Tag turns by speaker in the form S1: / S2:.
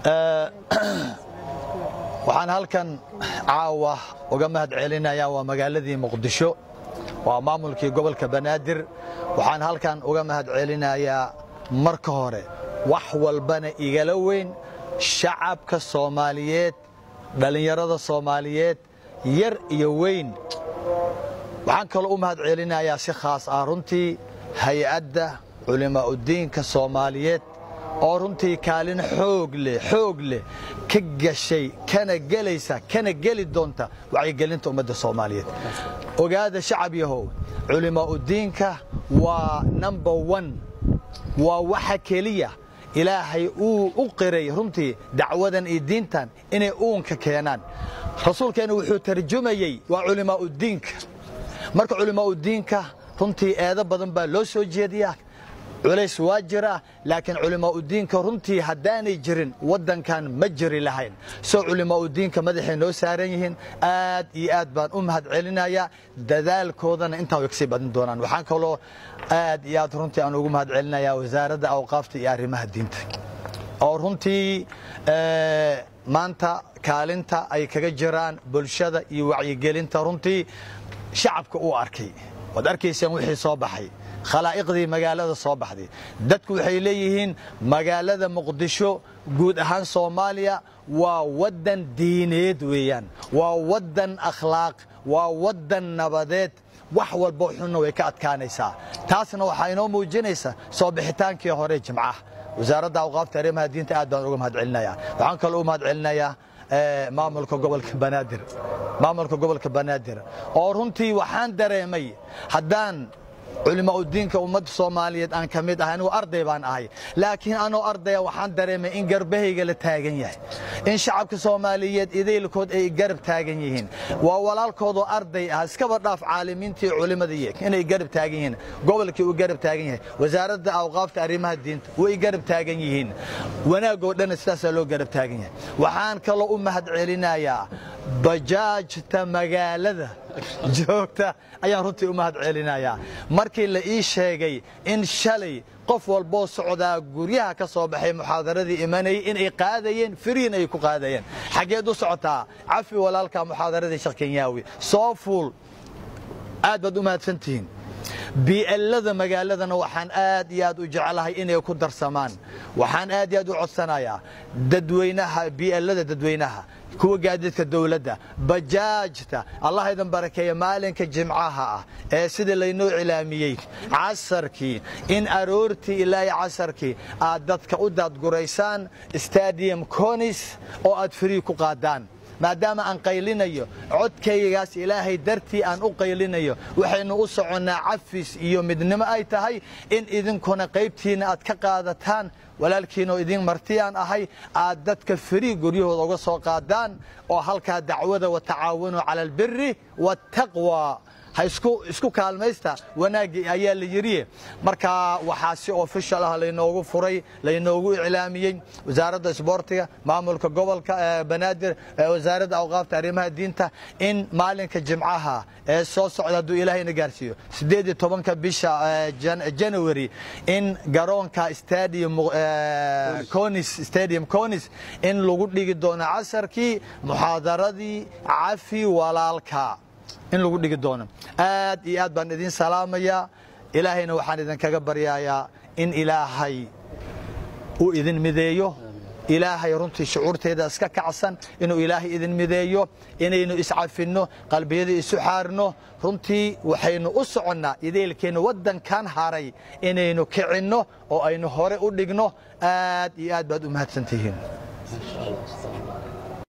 S1: waxaan halkan caawa uga mahad celinayaa waa magaaladii muqdisho waa maamulkii gobolka banaadir waxaan halkan uga mahad celinayaa marka hore wax walbana igala weyn shacabka soomaaliyeed dhallinyarada soomaaliyeed yar iyo weyn waxaan kaloo u mahad celinayaa si khaas ah runtii hay-adda culimaa'udiinka soomaaliyeed oo runtii kaalin xoog leh xoog leh ka gashay kana gelaysa kana geli doonta wacyigelinta ummadda soomaaliyeed ogaada shacab yahow culimaa'udiinka waa number one waa waxa keliya ilaahay uu u qiray runtii dacwadan iyo diintan inay uunka keenaan rasuulkeenna wuxuu tarjumayey waa culimaa'udiinka marka culimaa'udiinka runtii eedo badan baa loo soo jeediyaa culays waa jiraa laakiin culimaa'udiinka runtii haddaanay jirin waddankan ma jiri lahayn soo culimaa'udiinka madaxay noo saaran yihiin aad iyo aad baan u mahad celinayaa dadaalkoodana intaan way kasii badin doonaan waxaan kaloo aad iyo aad runtii aan ugu mahad celinayaa wasaaradda awqaafta iyo arrimaha diinta oo runtii maanta kaalinta ay kaga jiraan bulshada iyo wacyigelinta runtii shacabka uu arkay waad arkaysaan wixii soo baxay khalaa'iqdii magaalada soo baxday dadku waxay leeyihiin magaalada muqdisho guud ahaan soomaaliya waa waddan diineed weeyaan waa waddan akhlaaq waa waddan nabadeed wax walbo xunna way ka adkaanaysaa taasna waxaa inoo muujinaysa soo bixitaankii hore jimcaha wasaaradda awqaafta arrimaha diinta aad baan uga mahad celinayaa waxaan kaloo u mahad celinayaa maamulka gobolka banaadir maamulka gobolka banaadir oo runtii waxaan dareemay haddaan culimaa'udiinka ummadda soomaaliyeed aan ka mid ahay anigu arday baan ahay laakiin anoo ardaya waxaan dareemay in garbahayga la taagan yahay in shacabka soomaaliyeed idaylkood ay garab taagan yihiin waa walaalkoodoo arday ah iskaba dhaaf caalimiintii culimadii inay garab taagan yihiin gobolkii uu garab taagan yahay wasaaradda awqaafta arrimaha diinta way garab taagan yihiin wanaagoo dhanna sidaasaa loo garab taagan yahay waxaan kaloo u mahad celinayaa bajaajta magaalada joogta ayaan runtii u mahad celinayaa markii la ii sheegay in shalay qof walboo socdaa guryaha ka soo baxay muxaadaradii imanayay inay qaadayeen firiin ay ku qaadayeen xaggeed u socotaa cafi walaalka muxaadaradii sheekh kenyaawi soo fuul aad baad u mahadsantihiin bi'ellada magaaladana waxaan aad iyo aad u jeclahay inay ku darsamaan waxaan aad iyo aad u codsanayaa dadweynaha bi'ellada dadweynaha kuwa gaadiidka dowladda bajaajta allah idin barakeeya maalinka jimcaha ah ee sidii laynoo cilaamiyey casarkii in aroortii ilaa casarkii aad dadka u daadguraysaan stadium conis oo aad frii ku qaadaan maadaama aan qaylinayo codkaygaas ilaahay dartii aan u qaylinayo waxaynu u soconnaa cafis iyo midnimo ay tahay in idinkuna qaybtiinna aad ka qaadataan walaalkiinoo idin martiyaan ahay aad dadka frii guryahooda uga soo qaadaan oo halkaa dacwada watacaawanuu cala albiri waataqwa ha isku kaalmaysta wanaaggii ayaa la yidhi marka waxaa si ofishal ah laynoogu furay laynoogu iclaamiyey wasaaradda isboortiga maamulka gobolka banaadir wasaaradda awqaafta arrimaha diinta in maalinka jimcaha ee soo socda hadduu ilaahayna gaarsiiyo siddeed iyo tobanka bisha janawari in garoonka stadium conis stadium conis in lagu dhigi doono casarkii muxaadaradii cafi walaalka in lagu dhigi doono aad iyo aad baan idin salaamayaa ilaahayna waxaan idinkaga baryayaa in ilaahay uu idin mideeyo ilaahay runtii shucuurteeda iska kacsan inuu ilaahay idin mideeyo inaynu iscafinno qalbiyada isu xaarno runtii waxaynu u soconnaa ideelkeenna waddankan haray inaynu kicinno oo aynu hore u dhigno aad iyo aad baad u mahadsantihiin